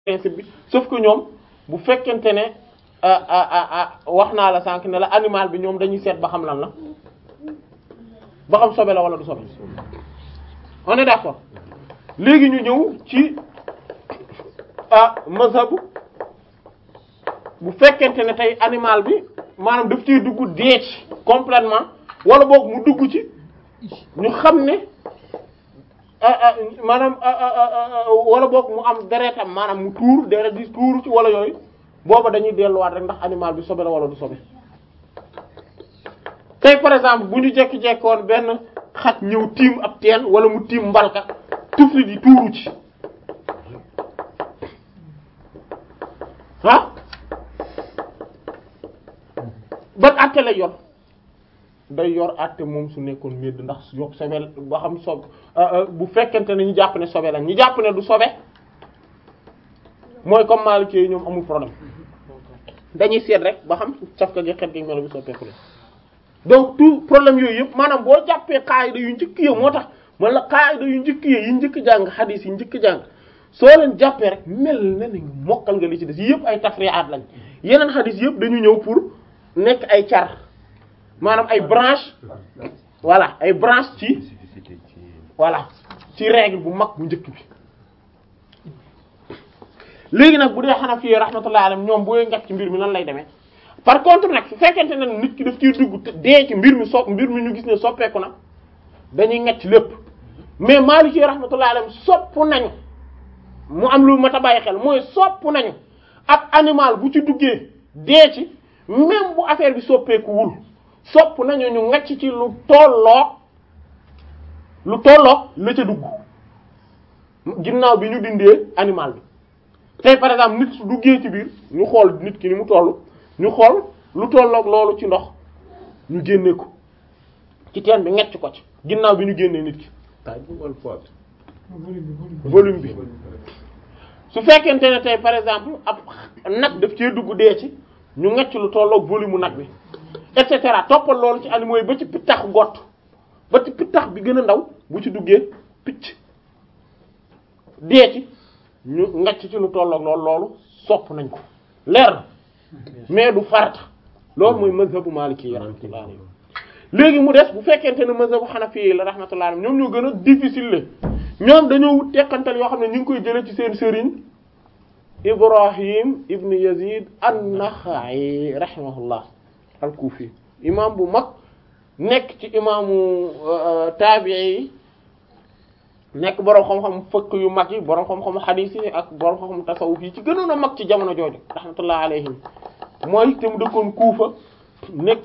principe bi sauf que ñoom bu fekkente ne ah ah ah wax naa la sànq ne la animal bi ñoom dañuy seet ba xam lan la ba xam sobe la wala du sobe on est d'accord léegi ñu ñëw ci ah mazhab bu fekkente ne tey animal bi maanaam daf ciy dugg dee ci complètement wala boog mu dugg ci ñu xam ne maanaam wala boog mu am deretam maanaam mu tuur deret di tuur ci wala yooyu booba dañuy delluwaat rek ndax animal bi sobe la wala du sobe tey par exemple bu ñu jekki-jekkoon benn xaj ñëw tiim ab teen wala mu tiim mbalka tufli di tuuru ci ah ban àtte lay yor day yor àtte moom su nekkoon medd ndax yokk sobe ba xam sobe bu fekkente ne ñu jàpp ne sobe la ñu jàpp ne du sobe mooy comme Maliki yi ñoom amul problème dañuy seet rek ba xam cafka gi xet gi melo bi soppeeku la donc tout problème yooyu yëpp maanaam boo jàppee qaayida yu njëkk yi moo tax man la qaayida yu njëkk yi yi njëkk jàng xadiis yi njëkk jàng soo leen jàppee rek mel na ni mokkal nga li ci des yëpp ay tafri'at lañ yeneen xadiis yëpp dañu ñëw pour nekk ay car maanaam ay branche voilà ay branche ci voilà ci règle bu mag bu njëkk bi léegi nag bu dee Hanafi rahmatullahi alayhim ñoom booy ngat ci mbir mi nan lay demee par contre nag su fekkente ne nit ki daf ciy dugg dee ci mbir mi so mbir mi ñu gis ne soppeeku na dañuy ngecc lépp mais Maliki rahmatullahi alayhim sopp nañu mu am lu mat a bàyyi xel mooy sopp nañu ab animal bu ci duggee dee ci même bu affaire bi soppeekuwul sopp nañu ñu ngecc ci lu tolloog lu tolloog la ca dugg ginnaaw bi ñu dindee animal bi tey par exemple nit su duggee ci biir ñu xool nit ki ni mu toll ñu xool lu tolloog loolu ci ndox ñu génne ko ci teen bi ngecc ko ci ginnaaw bi ñu génnee nit ki taille bi wala poids volume bi su fekkente ne tey par exemple ab nag daf cee dugg dee ci ñu ngecc lu tolloog volume mu nag bi et cetera toppal loolu ci animaux yi ba ci pittax gott ba ci pittax bi gën a ndaw bu ci duggee picc dee ci ñu ngecc ci lu tolloog loolu loolu sopp nañ ko leer na mais du farata loolu mooy mazhabu maliki yi rahmatullah alayhi léegi mu des bu fekkente ne mazhabu hanafi yi la rahmatullah alayhi ñoom ñoo gën a difficile la ñoom dañoo wut tekkantal yoo xam ne ñu ngi koy jëlee ci seen sëriñ ibrahim ibn yazid an-naxa'i rahimahullah al-kufi imam bu mag nekk ci imaamu taabi'i yi nekk boroom xam-xam fëkk yu mag yi boroom xam-xam xadiis yi ak boroom xam-xam tasawuf yi ci gënoon a mag ci jamono jooju rahmatullah alayhim mooy te mu dëkkoon Kuufa nekk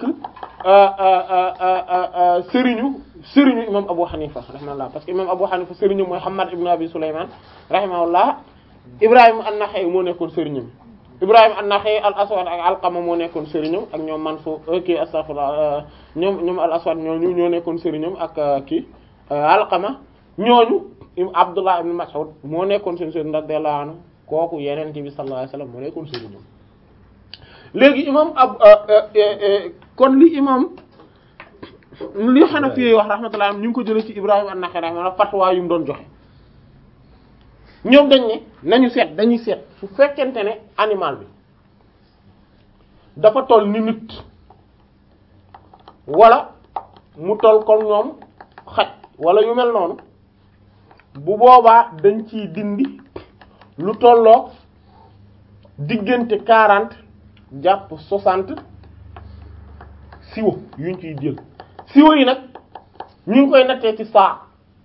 sëriñu sëriñu imam Abu Hanifa rahimahullah parce que imam Abu Hanifa sëriñu mooy Hammad ibn Abi Sulayman rahimahullah Ibrahim an-Nakha'i moo nekkoon sëriñam Ibrahim an-Nakha'i al-Aswad ak Alqama moo nekkoon sëriñam ak ñoom Mansur kii astaghfirullah ñoom ñoom al-Aswad ñooñu ñoo nekkoon sëriñam ak kii Alqama ñooñu Abdullah ibn Mas'ud moo nekkoon seen sëriñ radiyallahu anhu kooku Yonent bi sallallahu alayhi wasallam moo nekkoon sëriñam léegi imam ab kon li imam li Hanafi yi wax rahmatullah ñu ngi ko jëlee ci Ibrahim an-Nakha'i rahmatullah fatwa yu mu doon joxe ñoom dañ ne nañu seet dañuy seet su fekkente ne animal bi dafa toll ni nit wala mu toll comme ñoom xaj wala yu mel noonu bu boobaa dañ ciy dindi lu tolloog diggante quarante jàpp soixante siwo yuñ ciy jël siwo yi nag ñu ngi koy nattee ci saa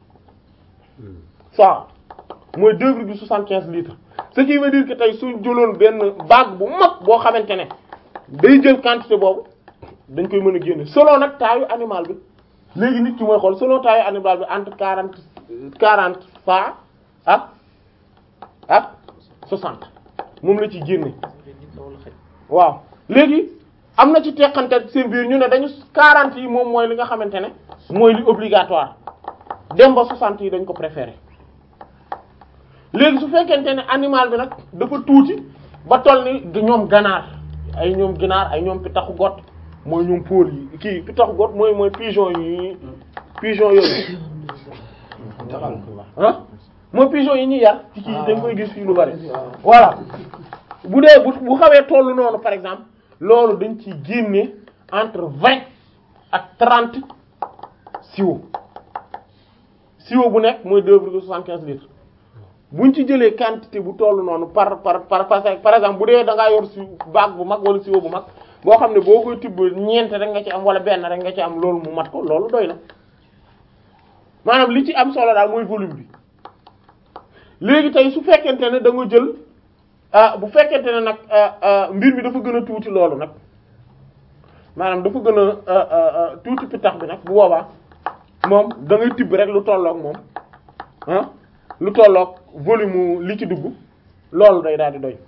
saa mooy deux virgule soixante-quinze litres ce qui veut dire que tey suñ jëloon benn bague bu mag boo xamante ne day jël quantité boobu dañ koy mën a génne selon nag taayu animal bi léegi nit ki mooy xool selon taayu animal bi entre quarante quarante fa ak ak soixante moom la ci génne waaw léegi am na ci teqante seen biir ñu ne dañu quarante yi moom mooy li nga xamante ne mooy li obligatoire dem ba soixante yi dañ ko préférer léegi su fekkente ne animal bi nag dafa tuuti ba toll ni du ñoom ganaar ay ñoom ginaar ay ñoom pitaxu got mooy ñoom pôle yi kii pitaxu got mooy mooy pigeon yi pigeon yooyu ah mooy pigeon yi ñuy yar ci kii dañ koy gis fii lu bari voilà bu dee bu bu xawee tollu noonu par exemple loolu dañ ci génne entre vingt ak trente siwo siwo bu nekk mooy deux virgule soixante-quinze litres buñ ci jëlee quantité bu toll noonu par par par par exemple bu dee da ngaa yor si baag bu mag wala siwo bu mag boo xam ne boo koy tibb ñeent rek nga ci am wala benn rek nga ci am loolu mu mat ko loolu doy na maanaam li ci am solo daal mooy volume bi léegi tey su fekkente ne da nga jël ah bu fekkente ne nag mbir mi dafa gën a tuuti loolu nag maanaam dafa gën a tuuti pitax bi nag bu boobaa moom da ngay tibb rek lu tolloog moom ah lu tolloog volume li ci dugg loolu day daal di doy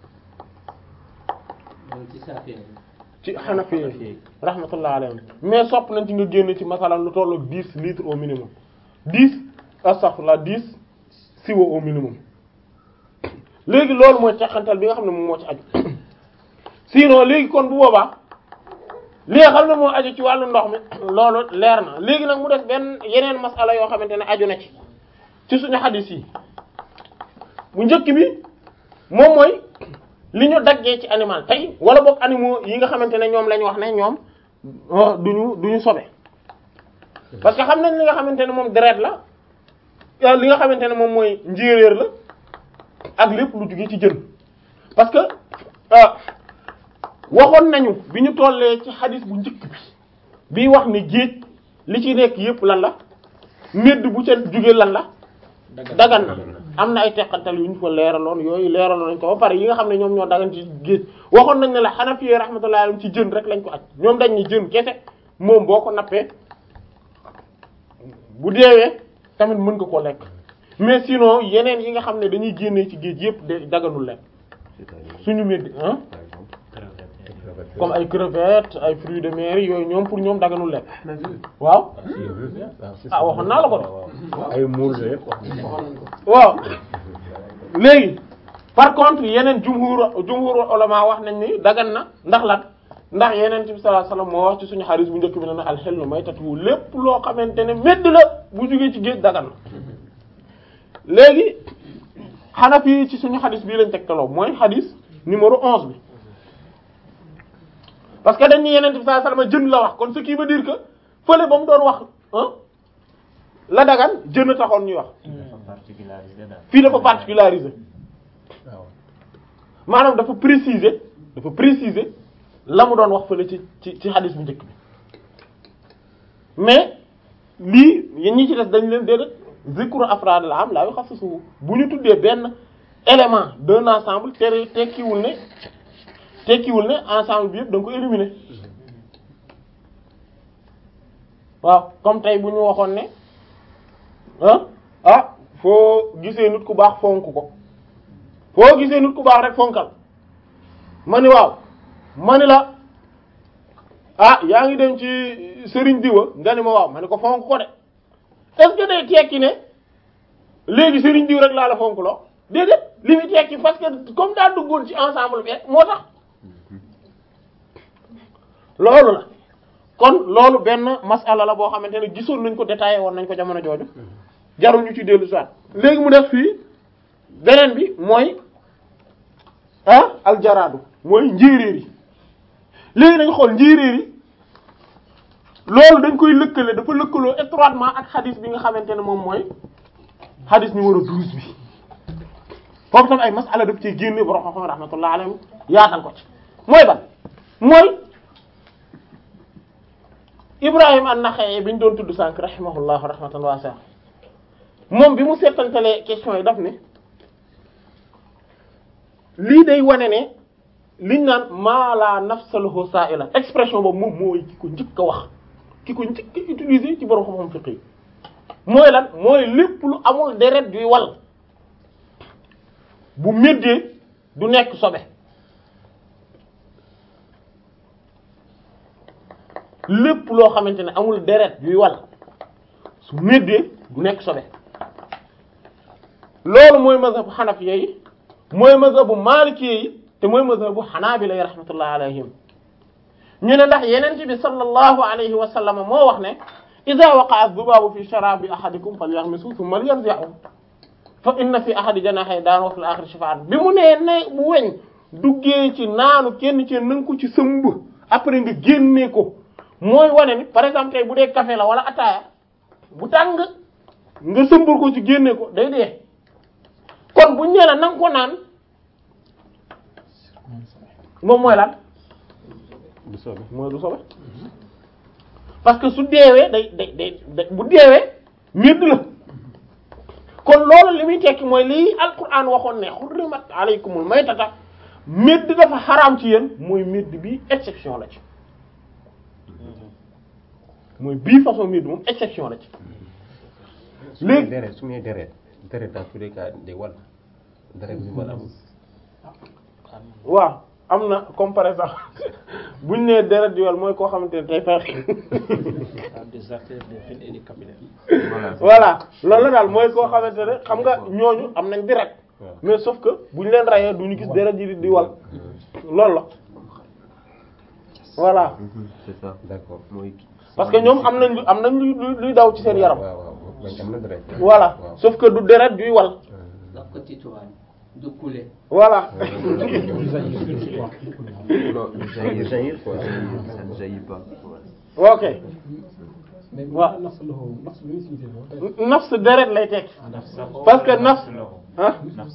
ci Hanafi rahmatullah alayhim mais sopp nañ ci nga génn ci masalan lu tolloog dix litres au minimum dix astaghfirullah dix siwo au minimum léegi loolu mooy teqantal bi nga xam ne moom moo ci aju sinon léegi kon bu boobaa li nga xam ne moo aju ci wàllu ndox mi loolu leer na léegi nag mu def benn yeneen masala yoo xamante ne aju na ci ci suñu xadis yi bu njëkk bi moom mooy li ñu daggee ci animal tey wala boog animaux yi nga xamante ne ñoom lañ wax ne ñoom duñu duñu sobe parce que xam nañ li nga xamante ne moom deret la li nga xamante ne moom mooy njéeréer la ak lépp lu jóge ci jën parce que waxoon nañu bi ñu tollee ci xadis bu njëkk bi bii wax ne géej li ci nekk yépp lan la medd bu ca jóge lan la dagan na am na ay teqantal yu ñu fa leeraloon yooyu leeraloon nañ ko ba pare yi nga xam ne ñoom ñoo dagan ci géej waxoon nañ ne la Hanafi rahmatullahi alayhim ci jën rek lañ ko aj ñoom dañ ni jën kese moom boo ko nappee bu deewee tamit mën nga koo lekk mais sinon yeneen yi nga xam ne dañuy génnee ci géej yépp de daganul lekk suñu medd ah comme ay crevettes ay fruits de mer yooyu ñoom pour ñoom daganul lekk waaw ah waxoon naa la ko ay muul la yëpp waaw léegi par contre yeneen jumhur jumhur ulama wax nañ ni dagan na ndax lan ndax yeneen bi sallallahu alayhi wasallam moo wax ci suñu xaris bu njëkk bi ne na alxellu maytatu lépp loo xamante ne medd la bu jógee ci géej dagan na léegi Hanafi ci suñu xadis bii lañ tegtaloo mooy xadis numéro onze bi parce que dañ ni yeneen bi sallallahu alayhi wasallam jën la wax kon ce qui veut dire que fële ba mu doon wax ah la dagan jën a taxoon ñuy wax fii dafa particularisé maanaam dafa préciser dafa préciser la mu doon wax fële ci ci ci xadis bu njëkk bi mais lii yéen ñi ci des dañ leen déedéet zikru afraad la am laa yu xassisu bu ñu tuddee benn élément d'un ensemble te tekkiwul ne tekkiwul ne ensemble bi yëpp da nga ko éliminer waaw comme tey bu ñu waxoon ne ah ah foo gisee nit ku baax fonk ko foo gisee nit ku baax rek fonkal ma ni waaw ma ni la ah yaa ngi dem ci sëriñ diwa nga ni ma waaw ma ni ko fonk ko de est-ce que day tekki ne léegi sëriñ diw rek laa la fonk loo déedéet li muy tekki parce que comme daa duggoon ci ensemble bi moo tax loolu la kon loolu benn masala la boo xamante ne gisoon nañ ko détaillé woon nañ ko jamono jooju jarul ñu ci dellu soit léegi mu def fii beneen bi mooy ah aljaraadu mooy njéeréer yi léegi dañ xool njéeréer yi loolu dañ koy lëkkale dafa lëkkaloo étroitement ak xadis bi nga xamante ne moom mooy xadis numéro 12 bi foofu tam ay masala daf ci génne borom xam-xam rahmatullah alayhi yaatal ko ci mooy ban mooy Ibrahim an-Nakha'i bi ñu doon tudd sànq rahimahullah rahmatan wasi'a moom bi mu seetantalee question yi daf ne lii day wane ne liñ naan maa la nafsa lahu sa'ila expression boobu moom mooy ki ko njëkk a wax ki ko njëkk a utiliser ci borom xam-xam fiqh yi mooy lan mooy lépp lu amul deret juy wal bu méddee du nekk sobe lépp loo xamante ne amul deret yuy wal su méddee du nekk sobe loolu mooy mazhabu xanafiya yi mooy mazhabu maalikiya yi te mooy mazhabu xanaabila yi rahmatullah alayhim ñu ne ndax yeneen bi sallallahu alayhi wa sallam moo wax ne idha waqa'a adh-dhubabu fi sharabi ahadikum falyaghmisu thumma liyanzi'hu fa inna fi ahadi janahay daan wa fil akhir shifaan bi mu nee ne bu weñ duggee ci naanu kenn ci nanga ko ci sëmb après nga génnee ko mooy wane ni par exemple tey bu dee café la wala ataaya bu tàng nga sëmbal ko ci génne ko day dee kon buñ nee la nanga ko naan moom mooy lan du soobee. mooy du sobe parce que su deewee day day day bu deewee medd la kon loolu li muy tekki mooy lii alquran waxoon ne xurrimat alaykumul maytata medd dafa xaraam ci yéen mooy medd bi exception la ci mooy bii façon medd moom exception la ci su may léegi deret su may deret deret dans tous les cas day wal deret bi wal amul. waaw am na comme par exemple buñ nee deret di wal mooy koo xamante ne tey feex des artères des veines et des capillaires. voilà loolu la daal mooy koo xamante ne xam nga ñooñu am nañ deret waaw. mais sauf que bu ñu leen rayee du ñu gis deret ji di di wal loolu la voilà c'est ça d'accord mooy. parce que ñoom am nañ lu am nañ lu lu- luy daw ci seen yaram waaw waaw man am na deret. voilà waaw. sauf que du deret juy wal daf ko titoan du couler voilà non jaillir jaillir quoi. ça ne jaillit pas. ok mais waaw. nafs la ko nafs lu muy signifié moom tey nafs deret lay tekki parce que nafs ah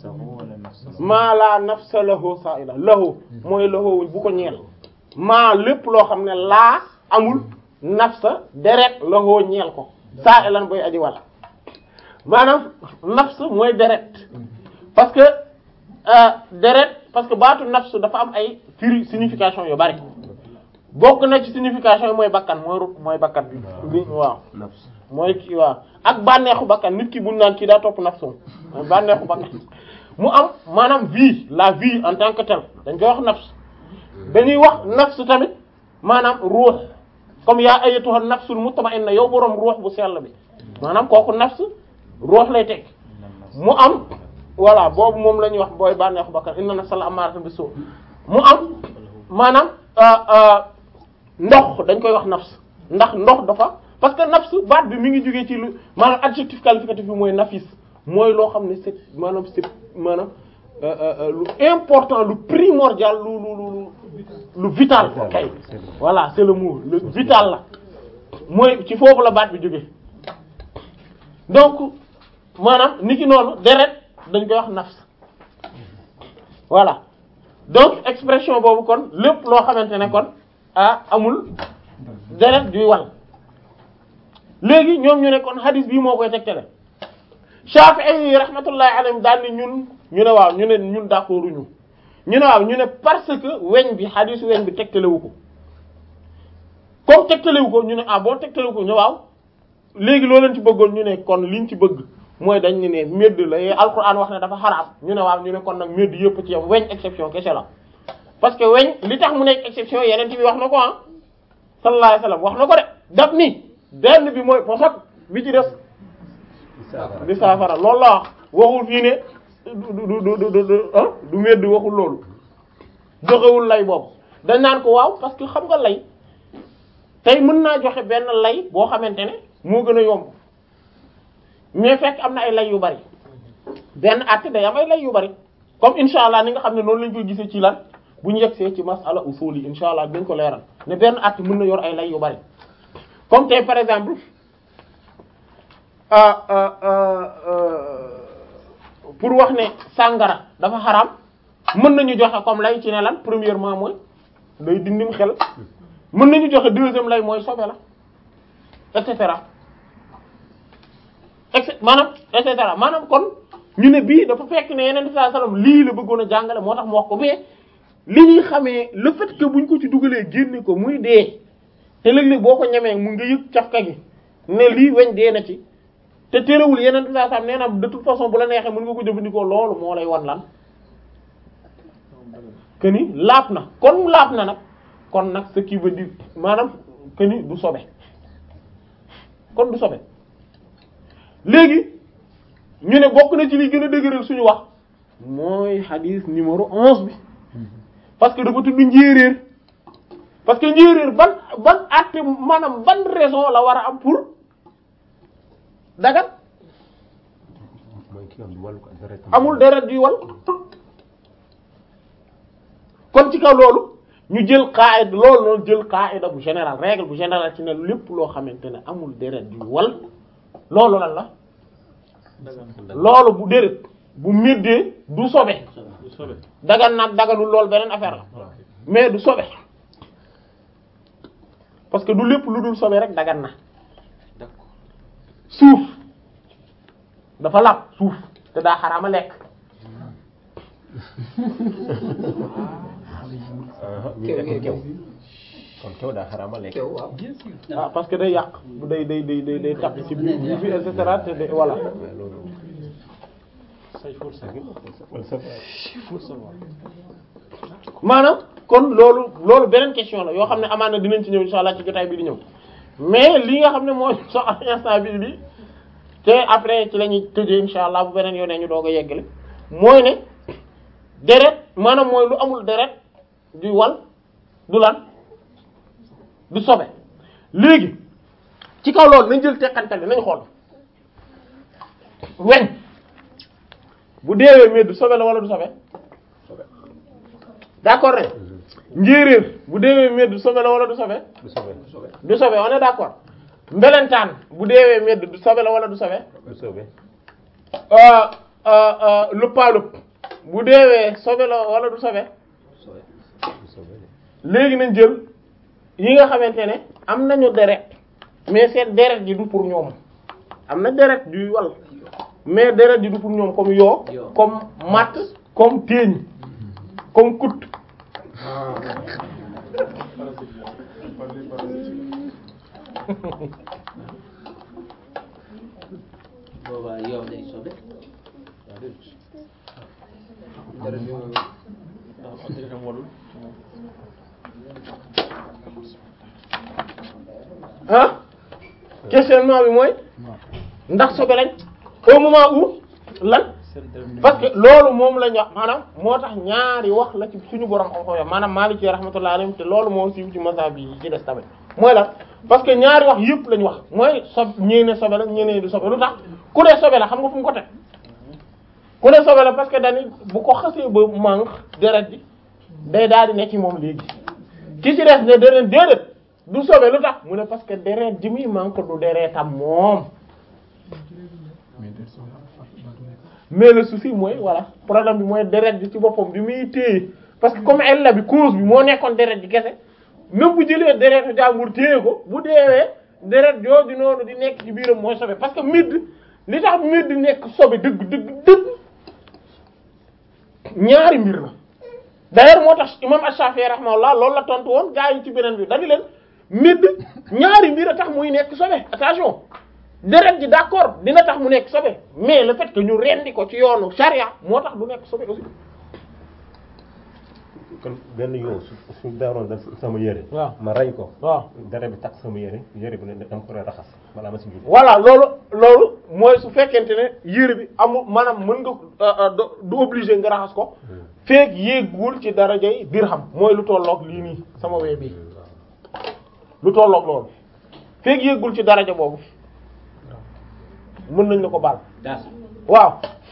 maa laa nafsa lahu sa'ila lahu mooy lahu bu ko ñeel maa lépp loo xam ne laa amul nafsa deret lahu ñeel ko sa'ilan boy aji wala maanaam nafs mooy deret parce que euh, deret parce que baatu nafs dafa am ay firi signification yu bari bokk na ci signification yi mooy bakkan mooy ru mooy bakkan bi bi waaw nafs mooy kii waaw ak bànneexu bakkan nit ki buñ naan kii daa topp nafsu mooy bànneexu bakkan mu am maanaam vie la vie en tant que telle dañ koy wax nafs dañuy wax nafs tamit maanaam ruux comme yaa ayyatuha nafsul mutma'inna yow boroom ruux bu sell bi maanaam kooku nafs ruux lay teg mu am voilà boobu moom la ñuy wax booy bànneexu bakkan inna nafsa la ammaratun bisu mu am maanaam euh, euh, ndox dañ koy wax nafs ndax ndox dafa parce que nafs baat bi mi ngi jógee ci lu maanaam adjectif qualificatif bi mooy nafis mooy loo xam ne c'est maanaam c'est maanaam euh, euh, euh, lu important lu primordial lu lu lu lu lu vital kay voilà c'est le mot le vital la mooy ci foofu la baat bi jógee donc maanaam ni ki noonu deret dañ koy wax nafs voilà donc expression boobu kon lépp loo xamante ne kon ah amul deret juy wal léegi ñoom ñu ne kon hadith bii moo koy tegtale Shafi'i yi rahmatullahi alayhim daal ni ñun ñu ne waaw ñu ne ñun d'accord ñu ñu ne waaw ñu ne parce que weñ bi hadith weñ bi tegtalewu ko comme tegtalewu ko ñu ne ah boo tegtalewu ko ñu waaw léegi loo leen ci bëggoon ñu ne kon liñ ci bëgg mooy dañ ne ne medd la yee alquran wax ne dafa xaraam ñu ne waaw ñu ne kon nag medd yëpp ci yam weñ exception kese la parce que weñ li tax mu nekk exception yeneen bi wax na ko ah sallallahu alayhi wasallam wax na ko de daf ni benn bi mooy posat bi ci des di saafara loolu la wax waxul fii ne du du du du du ah du medd waxul loolu joxewul lay boobu dañ naan ko waaw parce que xam nga lay tey mën naa joxe benn lay boo xamante ne moo gën a yomb mais fekk am na ay lay yu bari benn àtte day am ay lay yu bari comme insha allah ni nga xam ne noonu lañ koy gisee ci lan bu ñu yegsee ci masala usul yi insha allah dañ ko leeral ne benn àtte mën na yor ay lay yu bari comme tey par exemple ah ah ah pour wax ne sàngara dafa xaraam mën nañu joxe comme lay ci ne lan premièrement mooy day dindim xel mën nañu joxe deuxième lay mooy sobe la et cetera et cet maanaam et cetera maanaam kon ñu ne bii dafa fekk ne yeneen sallallahu alayhi wasallam lii la bëggoon a jàngale moo tax mu wax ko mais li ñuy xamee le fait que buñ ko ci dugalee génne ko muy dee te léeg-léeg boo ko ñemee mu nga yëg cafka gi ne lii weñ dee na ci te terewul yeneen sallallahu alayhi wasallam nee na de toute façon bu la neexee mën nga ko jëfandikoo loolu moo lay wan lan que ni laap na kon laap na nag kon nag ce qui veut dire maanaam que ni du sobe kon du sobe léegi ñu ne bokk na ci li gën a dëgëral suñu wax mooy hadith numéro onze bi parce que dafa tudd njéeréer parce que njéeréer ban ban àtte maanaam ban raison la war a am pour dagat mooy ki nga xam ne wàllu ko deret amul deret yuy wal kon ci kaw loolu ñu jël qaida loolu noonu jël qaida bu général règle bu général ci ne lépp loo xamante ne amul deret yuy wal loolu lan la loolu bu deret bu méddee du sobe du sobe dagan nag daganul loolu beneen affaire la mais du sobe parce que du lépp lu dul sobe rek dagan na d'accord suuf dafa làpp suuf te daa xaraama lekk ñu lekk kew kon kew daa xaraama lekk kew waaw ah parce que day yàq bu day day day day day tàpp ci biir biir bi et cetera te de voilà mais loolu ça il faut le savoir wala sa il faut le savoir maanaam kon loolu loolu beneen question la yoo xam ne amaan na dinañ ci ñëw insha allah ci jotaay bi di ñëw mais li nga xam ne mooy so instant bi bi te après ci la ñuy tëjee insha allah bu beneen yoonee ñu doog a yeggale mooy ne deret maanaam mooy lu amul deret du wal du lan du sobe léegi ci kaw loolu nañ jël teqantal bi nañ xool weñ bu deewee mais du sobe la wala du sobe d'accord ne njéeréer bu deewee medd sobe la wala du sobe du sobe du sobe on est d'accord mbelentaan bu deewee medd du sobe la wala du sobe du sobe euh euh euh lëppaalëpp bu deewee sobe la wala du sobe du sobe léegi nañ jël yi nga xamante ne am nañu deret mais seen deret ji du pour ñoom am na deret juy wal mais deret ji du pour ñoom comme yoo Yoo. comme matt comme téeñ comme kut boobaa yow day sobe ndax am deretam walul ah questionnement bi mooy ndax sobe lañ au moment où lan seen deret parce que loolu moom la ñu wax maanaam moo tax ñaari wax la ci suñu borom xam-xam yi maanaam Maliki rahmatullahi alayhi te loolu moo siiw ci mazhab yi ci des tamit mooy lan parce que ñaari wax yëpp la ñu wax mooy sob ñii ne sobe la ñii ne du sobe lu tax ku ne sobe la xam nga fu mu ko teg ku ne sobe la parce que dañu bu ko xasee ba manque deret ji day daal di ne ci moom léegi ki ci des ne deret déedéet du sobe lu tax mu ne parce que deret ji muy manque du deretam moom mais der sobe ak baatu nekk mais le souci mooy voilà problème bi mooy deret bi ci boppam bi muy téye parce que comme ella bi cause bi moo nekkoon deret ji kese même bu jëlee deretu jàmbur téye ko bu deewee deret jooju noonu di nekk ci biiram mooy sobe parce que midd li tax midd nekk sobe dëgg dëgg dëgg ñaari mbir la d'ailleurs moo tax imam Ash-Shafi'i rahimahullah loolu la tontu woon gaa yi ci beneen bi dañu leen midd ñaari mbir a tax muy nekk sobe attention deret ji d'accord dina tax mu nekk sobe mais le fait que ñu rendi ko ci yoonu charia moo tax du nekk sobe aussi kon benn yow su su daaroon da sama yére waaw ma rey ko waaw dara bi tax sama yére yére bi ne dama ko raxas balaa ma si julli voilà loolu loolu mooy su fekkente ne yére bi amul maanaam mën nga euh, euh, do- du obligé nga raxas ko feek yéegul ci darajay dirham mooy lu tolloog lii nii sama wee bii lu tolloog loolu feek yéegul ci daraja boobu mën nañ la ko baal daas waaw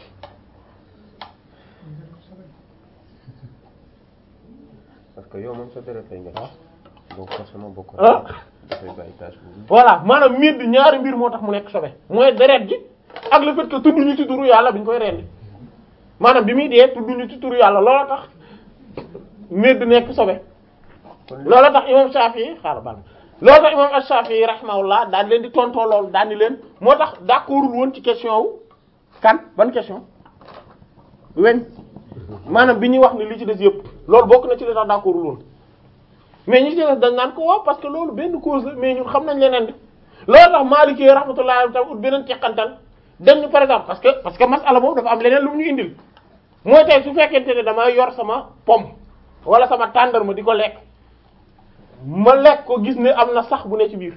parce que yow moom sa deret lay nekk donc forcément bokk ah dafay bàyyi tâche boobu voilà maanaam miir bi ñaari mbir moo tax mu nekk sobe mooy deret ji ak le fait que tudduñu ci turu yàlla bi ñu koy rendi maanaam bi muy dee tudduñu ci turu yàlla loola tax miir bi nekk sobe loola tax imam Shafi'i xaaral baal loola tax imam Shafi'i rahimahullah daal di leen di tontoo loolu daal di leen moo tax d'accordul woon ci question wu kan ban question weñ maanaam bi ñuy wax ni li ci des yëpp loolu bokk na ci li tax d'accordul woon mais ñi ci des dañ naan ko waaw parce que loolu benn cause la mais ñun xam nañ leneen di loolu tax Maliki rahmatullahi alayhi tam ut beneen teqantal dañ ñu par exemple parce que parce que masala boobu dafa am leneen lu mu ñu indil mooy tey su fekkente ne damaa yor sama pomme wala sama tàndarma di ko lekk ma lekk ko gis ne am na sax bu ne ci biir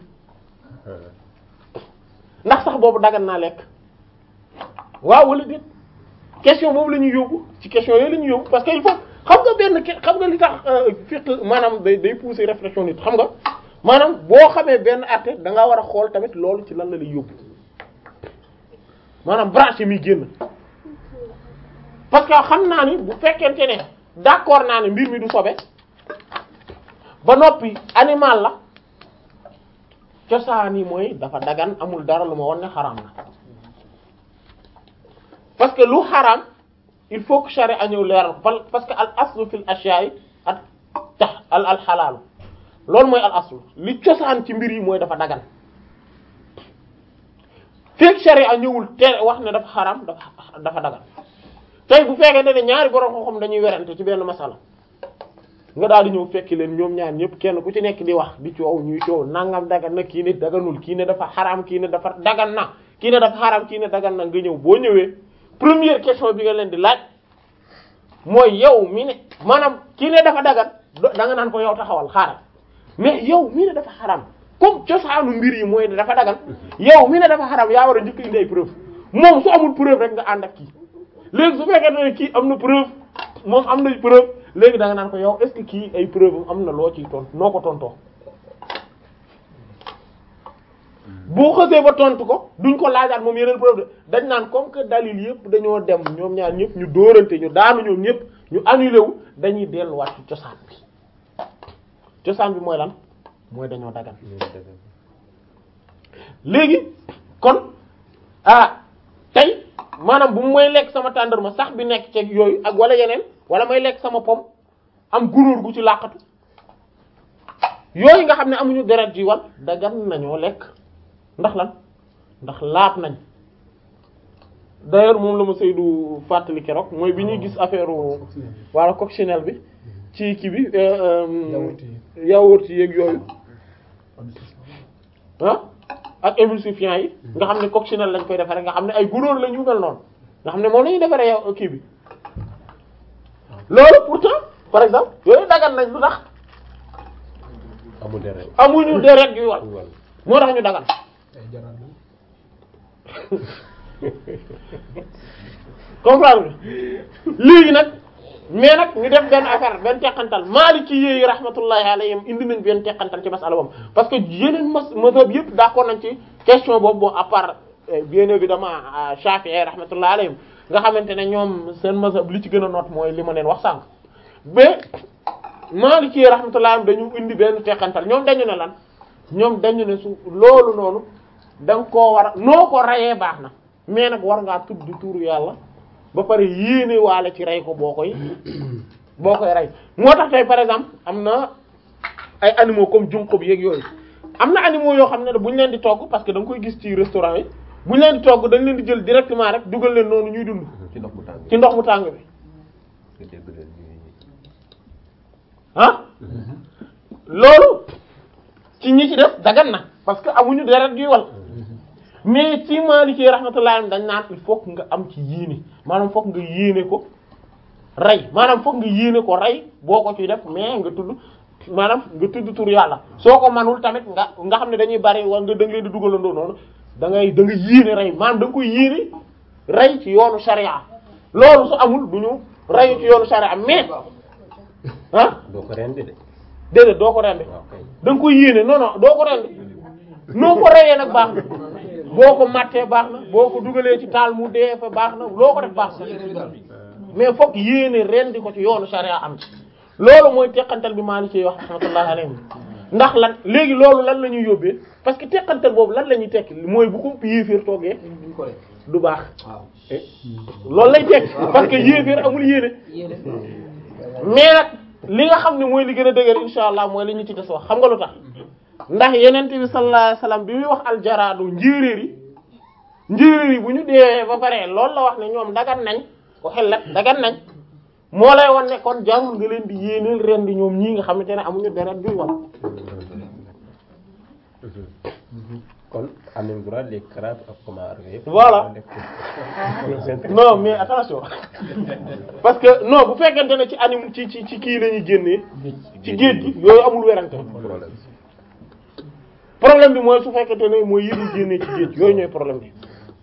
ndax sax boobu dagan naa lekk waaw wala déet question boobu la ñuy yóbbu ci question yooyu la ñuy yóbbu parce que il faut xam nga benn ke- xam nga li tax fiqh maanaam day day pousser réflexion nit xam nga maanaam boo xamee benn àtte da ngaa war a xool tamit loolu ci lan la lay yóbbu maanaam branche mi génn parce que xam naa ni bu fekkente ne d'accord naa ne mbir mi du sobe ba noppi animal la cosaan yi mooy dafa dagan amul dara lu ma won ne xaraam na parce que lu xaraam il faut que charia ñëw leeral ko parce que al aslu fil ashya'i at tax al al xalaalu loolu mooy al aslu li cosaan ci mbir yi mooy dafa dagan fekk charia ñëwul te wax ne dafa xaraam dafa dafa dagan tey bu fekkee ne ñaari borom xam-xam dañuy werante ci benn masala nga daal di ñëw fekki leen ñoom ñaar ñëpp kenn ku ci nekk di wax di coow ñuy coow nangam dagan na kii ne daganul kii ne dafa xaraam kii ne dafa dagan na kii ne dafa xaraam kii ne dagan na nga ñëw boo ñëwee première question bi nga leen di laaj mooy yow mi ne maanaam kii ne dafa dagan da nga naan ko yow taxawal xaaral mais yow mi ne dafa xaraam comme cosaanu mbir yi mooy ne dafa dagan yow mi ne dafa xaraam yaa war a njëkk indi ay preuve moom su amul preuve rek nga ànd ak kii léegi su fekkee ne kii am na preuve moom am na preuve léegi da nga naan ko yow est-ce que kii ay preuve am na loo ciy tontu noo ko tontoo boo xësee ba tontu ko duñ ko laajaat moom yeneen preuve de dañ naan comme que dalil yëpp dañoo dem ñoom ñaar ñëpp ñu dóorante ñu daanu ñoom ñëpp ñu annulé wu dañuy delluwaat ci cosaan bi cosaan bi mooy lan mooy dañoo dagan léegi kon ah tey maanaam bu may lekk sama tàndarma sax bi nekk ci yooyu ak wala yeneen wala may lekk sama pom am gunóor gu ci làqatu yooyu nga xam ne amuñu deret ji wal dagan nañoo lekk ndax lan ndax laab nañ d'ailleurs moom la ma Seydou fàttali keroog mooy bi ñuy gis affaire wala coccinelle bi ci kii bi yaourt yi yeeg yooyu ah ak émulsifiant yi nga xam ne coccinelle lañ koy defaree nga xam ne ay gunóor la ñu mel noonu nga xam ne moom la ñuy defaree yow kii bi loolu pourtant par exemple yooyu dagan nañ lu tax amul deret amuñu deret yu wal moo tax ñu dagan comprendre léegi nag mais nag ñu def benn affaire benn teqantal Maliki yi rahmatullahi alayhim indi nañ benn teqantal ci masala boobu parce que yeneen mas mazhab yëpp d'accord nañ ci question boobu bon à part bien évidemment Shafi'i rahmatullahi alayhim nga xamante ne ñoom seen mazhab li ci gën a noot mooy li ma leen wax sànq mais Maliki yi rahmatullahi alayhim dañu indi benn teqantal ñoom dañu ne lan ñoom dañu ne su loolu noonu da nga koo war a noo ko rayee baax na mais nag war ngaa tudd turu yàlla ba pare yéene waale ci rey ko boo koy boo koy rey moo tax tey par exemple am na ay animaux comme junqo bi yeeg yooyu am na animaux yoo xam ne bu ñu leen di togg parce que da nga koy gis ci restaurant yi bu ñu leen di togg dañ leen di jël directement rek dugal leen noonu ñuy dund ci ndox mu tàng ci ndox mu tàng bi nga dégg leen ñuy ah loolu ci ñi ci def dagan na parce que amuñu deret yuy wal mais ci Maliki rahmatullahi dañ naan il faut que nga am ci yéene maanaam foog nga yéene ko rey maanaam foog nga yéene ko rey boo ko ciy def mais nga tudd maanaam nga tudd tur yàlla soo ko manul tamit nga nga xam ne dañuy bari wala nga da nga leen di dugalandoo noonu da ngay da nga yéene rey maanaam da nga koy yéene rey ci yoonu sharia loolu su amul du ñu rey ci yoonu sharia mais ah doo ko rendi de déedéet doo ko rendi waaw kay da nga koy yéene non non doo ko rendi noo ko reyee nag baax na boo ko mattee baax na boo ko dugalee ci taal mu dee fa baax na loo ko def baax na mais fokk yéene rendi ko ci yoonu sharia am ci loolu mooy teqantal bi maa ni ci wax rahmatullahi alayhi ndax lan léegi loolu lan la ñuy yóbbee parce que teqantal boobu lan la ñuy tekki mooy bu ko yéeféer toogee duñ ko def du baax waaw loolu lay tekki parce que yéeféer amul yéene yéene mais nag li nga xam ne mooy li gën a dëgër insha allah mooy li ñu ci des wax xam nga lu tax ndax yenent bi sallallahu alayhi wasallam bi muy wax aljaraadu njéeréer yi njéeréer yi bu ñu dee ba pare loolu la wax ne ñoom dagan nañ ko xellat dagan nañ moo lay wan ne kon jàngul nga leen di yéeneel ren di ñoom ñii nga xamante ne amuñu deret juy wal kon am nañ droit les crabes ak homard yëpp. Voilà. non mais attention parce que non bu fekkente ne ci anim ci ci ci kii la ñuy génnee ci géej gi yooyu amul werante problème problème bi mooy su fekkente ne mooy yi ñuy génnee ci géej yooyu ñooy problème bi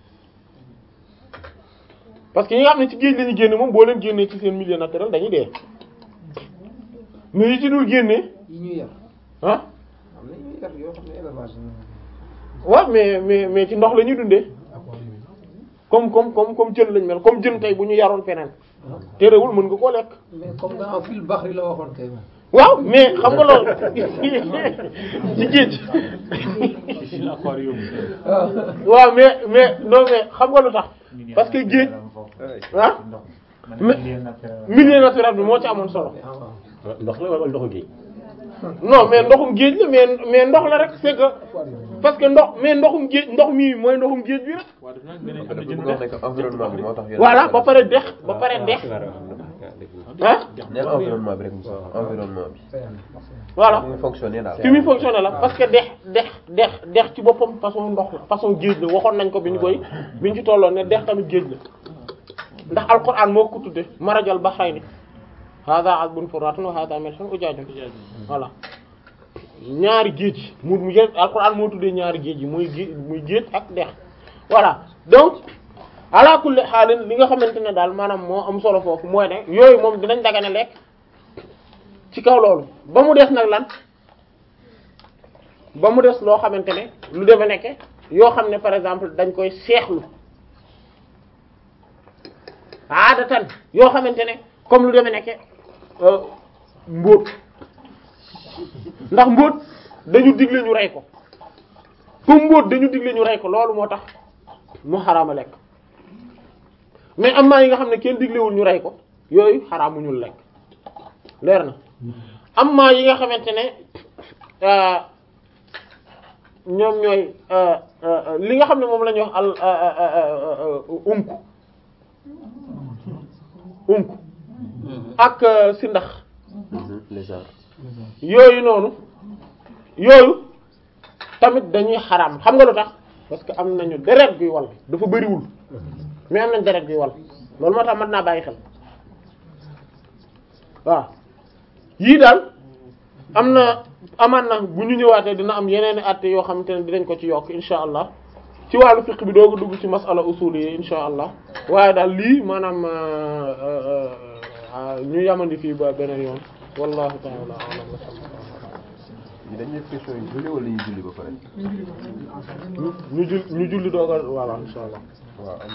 parce que ñi nga xam ne ci géej la ñuy génne moom boo leen génnee ci seen milieu naturel dañuy dee mais yi ci dul génnee yi ñuy yar ah am na ñuy yar yoo xam ne élevage waaw mais mais mais ci ndox la ñuy dundee comme comme comme comme jën lañ mel comme jën tey bu ñu yaroon feneen terewul mën nga koo lekk mais comme dans fil baxri la waxoon kay moom. waaw mais xam nga loolu ci géej Piscine aquarium. waaw mais mais non mais xam nga lu tax parce que géej ah mais milieu naturel bi moo ci amoon solo ndox la wala ndoxu géej. non mais ndoxum géej la mais mais ndox la rek c'est que parce que ndox mais ndoxum géej ndox mii mooy ndoxum géej bi rek waaw daf nag beneen am dafa na bëgg jën wax ne que environnement bi moo tax. voilà ba pare dex ba pare dex ah neel environnement bi rek Moussa environnement bi. voilà mu ngi fonctionner daal. fi muy fonctionner la parce que dex dex dex dex ci boppam façon ndox la façon géej la waxoon nañ ko bi ñu koy bi ñu ci tolloon ne dex tamit géej la ndax alquran moo ko tudde marajal bahrayni hada azbun furatun wa hada milhun ujajun voilà ñaari géej yi mu mu yéen alquran moo tuddee ñaari géej yi muy géej muy géej ak dex voilà donc ala kulli xaalin li nga xamante ne daal maanaam moo am solo foofu mooy ne yooyu moom dinañ dagane lekk ci kaw loolu ba mu des nag lan ba mu des loo xamante ne lu deme nekke yoo xam ne par exemple dañ koy seexlu aadatan yoo xamante ne comme lu deme nekke euh, mbóot ndax mbóot dañu digle ñu rey ko comme mbóot dañu digle ñu rey ko loolu moo tax mu xaraama lekk mais am na yi nga xam ne kenn diglewul ñu rey ko yooyu xaraamuñul lekk leer na am na yi nga xamante ne euh, ñoom ñooy euh, euh, li nga xam ne moom la ñuy wax al unk unk ak si ndax lézard. yooyu noonu yooyu tamit dañuy xaraam xam nga lu tax parce que am nañu deret guy wal dafa bëriwul mais am nañ deret guy wal loolu moo tax mën naa bàyyi xel waaw yii daal am na amaan na bu ñu ñëwaatee dina am yeneen i àtte yoo xamante ne dinañ ko ci yokk insha allah ci wàllu fiqh bi dooga dugg ci masala usul yi insha allah waaye daal lii maanaam euh, euh, euh, ñu yamandi fii ba beneen yoon wallahu ta'ala a'lam wa sallallahu yi dañuy def question yu julli wala ñu julli ba pare. ñu jul ñu julli dooga voilà insha allah waaw.